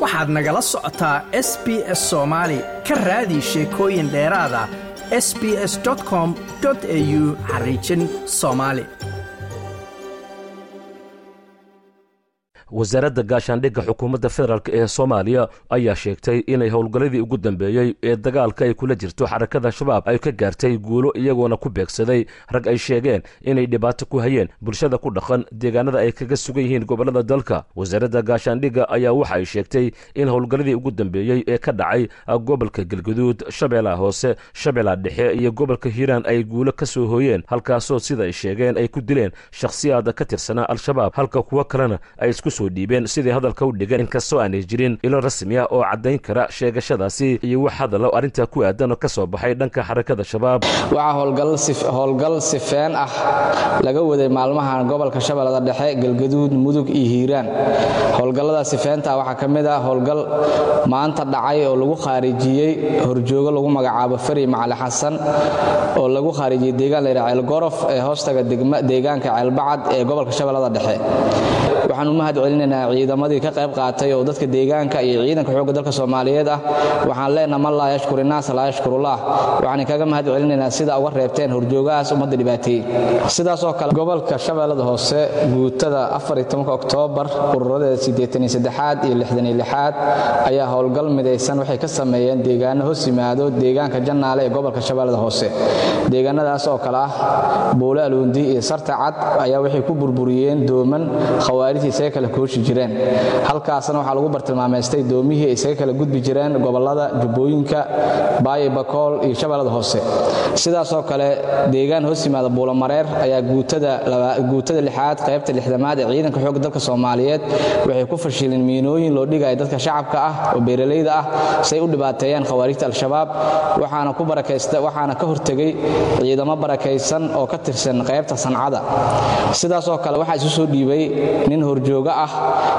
waxaad nagala socotaa s b s soomaali ka raadi sheekooyin dheeraada s b s com au xariijin soomaali wasaaradda gaashaandhigga xukuumadda federaalk ee soomaaliya ayaa sheegtay inay howlgalladii ugu dambeeyey ee dagaalka ay kula jirto xarakada shabaab ay ka gaartay guulo iyagoona ku beegsaday rag ay sheegeen inay dhibaato ku hayeen bulshada ku dhaqan deegaanada ay kaga sugan yihiin gobollada dalka wasaaradda gaashaandhigga ayaa waxa ay sheegtay in howlgalladii ugu dambeeyey ee ka dhacay gobolka galguduud shabeellaha hoose shabeellaha dhexe iyo gobolka hiiraan ay guulo ka soo hooyeen halkaasoo sida ay sheegeen ay ku dileen shakhsiyaada ka tirsanaa al-shabaab halka kuwo kalena ay isku dhiibeen sidii hadalka u dhigeen inkastoo aanay jirin ilo rasmi ah oo caddayn kara sheegashadaasi iyo wax hadallo arrintaa ku aadan oo ka soo baxay dhanka xarakada shabaab waxaa howlgal sifeen ah laga waday maalmahan gobolka shabeellada dhexe galgaduud mudug iyo hiiraan howlgallada sifeenta waxaa ka mid ah howlgal maanta dhacay oo lagu khaarijiyey horjoogo lagu magacaabo fari macali xasan oo lagu khaarijiyey deegaan layidhaha ceelgorof ee hoostaga deegaanka ceelbacad ee gobolka shabeellada dhexe waxaan u mahad celinaynaa ciidamadii ka qayb qaatay oo dadka deegaanka iyo ciidanka xoogga dalka soomaaliyeed ah waxaan leenaha man laa yashkur innaas laa yashkurullah waxaan kaga mahad celinaynaa sida uga reebteen horjoogahaas ummadda dhibaateeyey sidaasoo kale gobolka shabeellada hoose guutada oktoobar ururadeeda aad iyo aad ayaa howlgal midaysan waxay ka sameeyeen deegaano hoos yimaado deegaanka jannaale ee gobolka shabeellada hoose deegaanadaas oo kale ah buule aluundi iyo sarta cad ayaa waxay ku burburiyeen dooman khawaarijta isaga kala kooshi jireen halkaasna waxaa lagu bartilmaamaystay doomihii ay isaga kala gudbi jireen gobolada jubbooyinka baayo bakool iyo shabeellada hoose sidaasoo kale deegaan hoos yimaada buulamareer ayaa guutada lixaad qaybta lixdamaad ee ciidanka xoogga dalka soomaaliyeed waxay ku fashileen miinooyin loo dhigaya dadka shacabka ah oo beeralayda ah say u dhibaateeyaan khawaarijta al-shabaab waxaana ka hortegay ciidamo barakaysan oo ka tirsan qaybta sancada sidaasoo kale waxaa isu soo dhiibay nin horjooga ah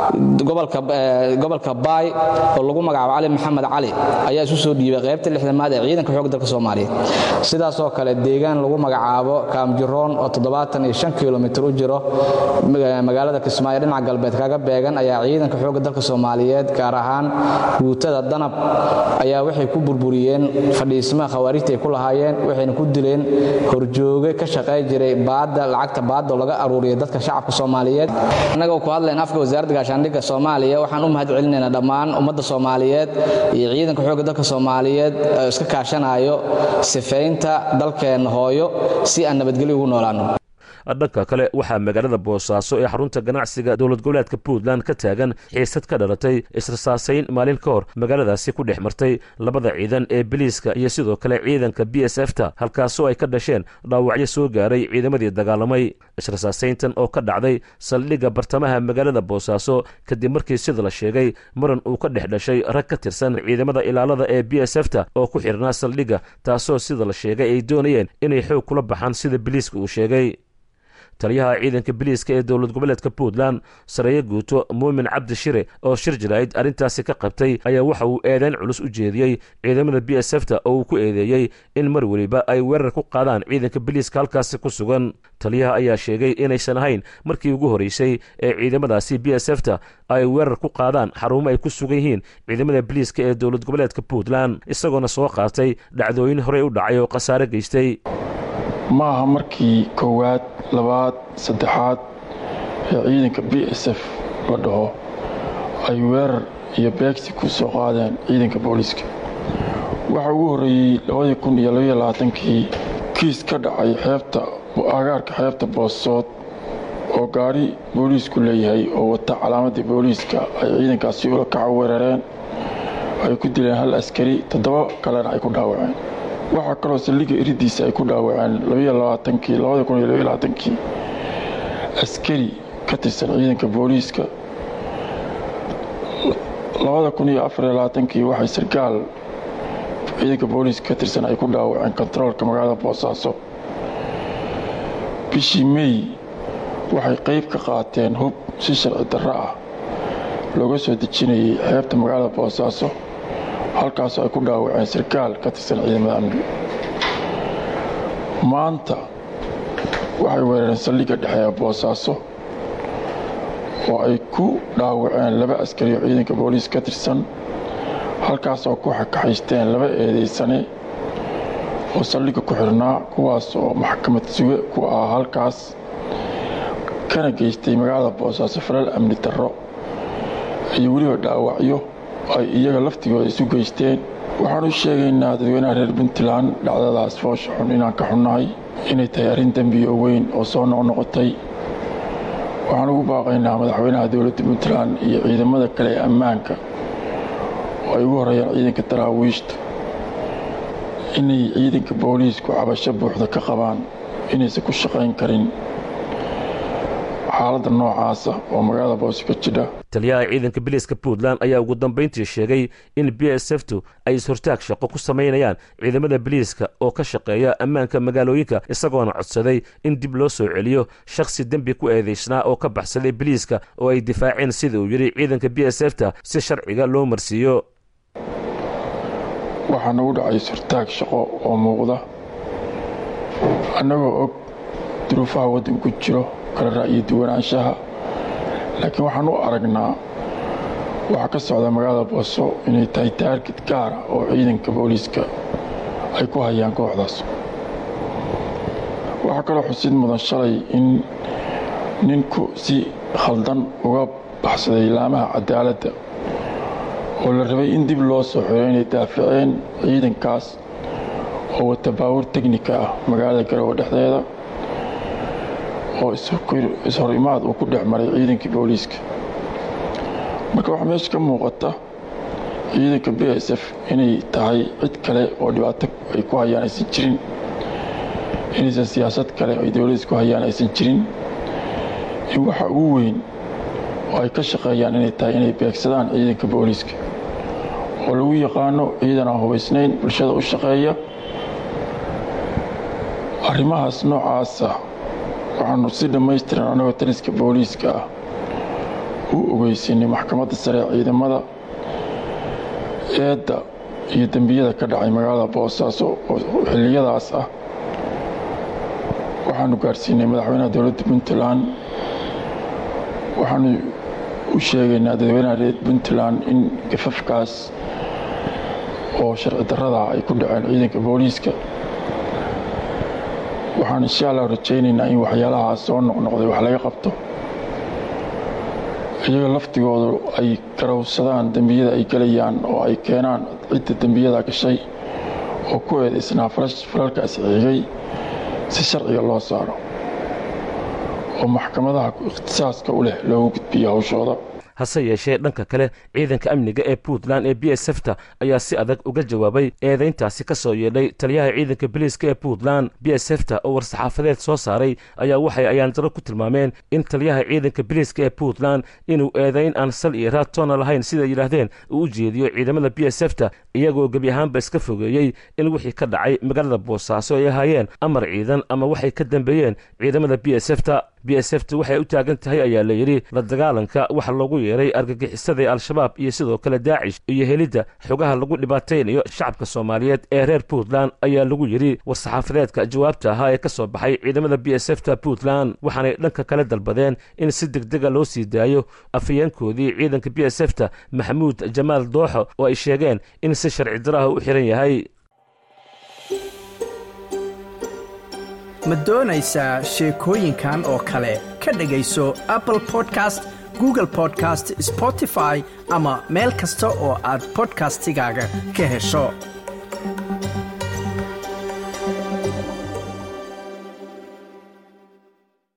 gobolka baay oo lagu magacaabo cali maxamed cali ayaa isu soo dhiibay qaybta lixdamaad ee ciidanka xoogga dalka soomaaliyeed sidaasoo kale deegaan lagu magacaabo kaamjiroon oo kilomitr u jiro magaalada kismaayo dhinaca galbeed kaga beegan ayaa ciidanka xoogga dalka soomaaliyeed gaar ahaan guutada danab ayaa waxay ku burburiyeen fadhiismaha khawaarijta ay ku lahaayeen waxayna ku dileen horjooge ka shaqay jiray baadda lacagta baadda oo laga aruuriyay dadka shacabka soomaaliyeed annagoo ku hadlayn afka wasaaradda gaashaandhigga soomaaliya waxaan u mahad celinaynaa dhammaan ummadda soomaaliyeed iyo ciidanka xoogga dalka soomaaliyeed oo iska kaashanayo sifaynta dalkeenna hooyo si aan nabadgelyo ugu noolaano dhanka kale waxaa magaalada boosaaso ee xarunta ganacsiga dowlad goboleedka puntland ka taagan xiisad ka dhalatay israsaasayn maalin ka hor magaaladaasi ku dhex martay labada ciidan ee biliiska iyo sidoo kale ciidanka b s f ta halkaasoo ay ka dhasheen dhaawacyo soo gaaray ciidamadii dagaalamay israsaasayntan oo ka dhacday saldhigga bartamaha magaalada boosaaso kadib markii sida la sheegay muran uu ka dhex dhashay rag ka tirsan ciidamada ilaalada ee b s f ta oo ku xidhnaa saldhigga taasoo sida la sheegay ay doonayeen inay xoog kula baxaan sida biliiska uu sheegay taliyaha ciidanka biliiska ee dowlad goboleedka puntland sareeye guuto muumin cabdi shire oo shir jiraa'id arrintaasi ka qabtay ayaa waxa uu eedeyn culus u jeediyey ciidamada b s f ta oo uu ku eedeeyey in mar weliba ay weerar ku qaadaan ciidanka biliiska halkaasi ku sugan taliyaha ayaa sheegay inaysan ahayn markii ugu horeysay ee ciidamadaasi b s f ta ay weerar ku qaadaan xarumo ay ku sugan yihiin ciidamada biliiska ee dowlad goboleedka puntland isagoona soo qaatay dhacdooyin horey u dhacay oo khasaare geystay ma aha markii koowaad labaad saddexaad ee ciidanka b s f la dhaho ay weerar iyo beegsi ku soo qaadeen ciidanka booliiska waxa ugu horreeyey kii kiis ka dhacay xeebta agaarka xeebta boosood oo gaari booliisku leeyahay oo wata calaamadii booliiska ay ciidankaasi ula kaca weerareen ay ku dileen hal askari toddoba kalena ay ku dhaawaceen waxaa kaloo saldhigga iridiisa ay ku dhaawaceen kii askari ka tirsan ciidanka booliiska kii waxay sarkaal ciidanka booliiska ka tirsan ay ku dhaawaceen kontaroolka magaalada boosaaso bishii mey waxay qayb ka qaateen hub si sharci darro ah looga soo dejinayay xeebta magaalada boosaaso halkaasoo ay ku dhaawaceen sarkaal ka tirsan ciidamada amniga maanta waxay weerareen saldhigga dhexe ee boosaaso oo ay ku dhaawaceen laba askari oo ciidanka booliis ka tirsan halkaas oo ku xakaxaysteen laba eedaysane oo saldhigga ku xirnaa kuwaas oo maxkamad suge ku ah halkaas kana geystay magaalada boosaaso falal amni darro iyo weliba dhaawacyo ay iyaga laftigooda isu geysteen waxaan u sheegaynaa dadweynaha reer puntland dhacdadaas foosha xun inaan ka xunnahay inay tahay arrin dembiyo weyn oo soo noqnoqotay waxaan ugu baaqaynaa madaxweynaha dowladda puntland iyo ciidamada kale ee ammaanka oo ay ugu horreeyaan ciidanka daraawiishta inay ciidanka booliisku cabasho buuxda ka qabaan inaysan ku shaqayn karin xaaladda noocaasa oo magaalada boose ka jidha taliyaha ciidanka biliiska puntland ayaa ugu dambayntii sheegay in b s ftu ay is-hortaag shaqo ku samaynayaan ciidamada biliiska oo ka shaqeeya ammaanka magaalooyinka isagoona codsaday in dib loo soo celiyo shakhsi dembi ku eedaysnaa oo ka baxsaday biliiska oo ay difaaceen sida uu yidhi ciidanka b s fta si sharciga loo marsiiyo waxaa nagu dhacay is-hortaag shaqo oo muuqda annagoo og duruufaha waddanku jiro kala ra'yi duwanaanshaha laakiin waxaan u aragnaa waxaa ka socda magaalada booso inay tahay taargid gaara oo ciidanka booliiska ay ku hayaan kooxdaas waxaa kaloo xusid mudan shalay in ninku si khaldan uga baxsaday laamaha cadaaladda oo la rabay in dib loo soo xiro inay daafaceen ciidankaas oo wata baawur tegnika ah magaalada garowe dhexdeeda oo ishor imaad uu ku dhex maray ciidankii booliiska marka waxaa meesha ka muuqata ciidanka b s f inay tahay cid kale oo dhibaato ay ku hayaan aysan jirin inaysan siyaasad kale ay dowladdiis ku hayaan aysan jirin in waxa ugu weyn oo ay ka shaqeeyaan inay tahay inay beegsadaan ciidanka booliiska oo lagu yaqaano ciidan aan hubaysnayn bulshada u shaqeeya arrimahaas noocaasa waxaanu si dhammaystiran annagoo taliska booliiska ah u ogeysinay maxkamadda sare ee ciidamada eedda iyo dembiyada ka dhacay magaalada boosaaso oo xilliyadaas ah waxaanu gaarsiinay madaxweynaha dowladda puntland waxaanu u sheegaynaa dadweynaha reer puntland in gafafkaas oo sharci darrada ay ku dhaceen ciidanka booliiska waxaan insha allah rajaynaynaa in waxyaalahaas soo noqnoqday wax laga qabto iyaga laftigoodu ay garowsadaan dembiyada ay gelayaan oo ay keenaan cidda dembiyada gashay oo ku eedaysnaa falalkaas xigay si sharciga loo saaro oo maxkamadaha ikhtisaaska u leh loogu gudbiyo hawshooda hase yeeshee dhanka kale ciidanka amniga ee puntland ee b s fta ayaa si adag uga jawaabay eedayntaasi ka soo yeedhay taliyaha ciidanka biliiska ee puntland b s fta oo war-saxaafadeed soo saaray ayaa waxay ayaandaro ku tilmaameen in taliyaha ciidanka biliiska ee puntland inuu eedayn aan sal iyo raad toona lahayn siday yidhaahdeen uu u jeediyo ciidamada b s fta iyagoo gebi ahaanba iska fogeeyey in wixii ka dhacay magaalada boosaaso ay ahaayeen amar ciidan ama waxay ka dambeeyeen ciidamada b s fta b s fta waxay u taagan tahay ayaa la yidhi la dagaalanka waxa loogu yeeray argagixisada ee al-shabaab iyo sidoo kale daacish iyo helidda xogaha lagu dhibaataynayo shacabka soomaaliyeed ee reer puntland ayaa lagu yidhi war-saxaafadeedka jawaabta ahaa ee ka soo baxay ciidamada b s fta puntland waxaanay dhanka kale dalbadeen in si degdega loo sii daayo afayeenkoodii ciidanka b s fta maxamuud jamaal dooxo oo ay sheegeen in si sharci daraha u xiran yahay ma doonaysaa sheekooyinkan oo kale ka dhegayso apple podcast google podcast spotify ama meel kasta oo aad bodkastigaaga ka hesho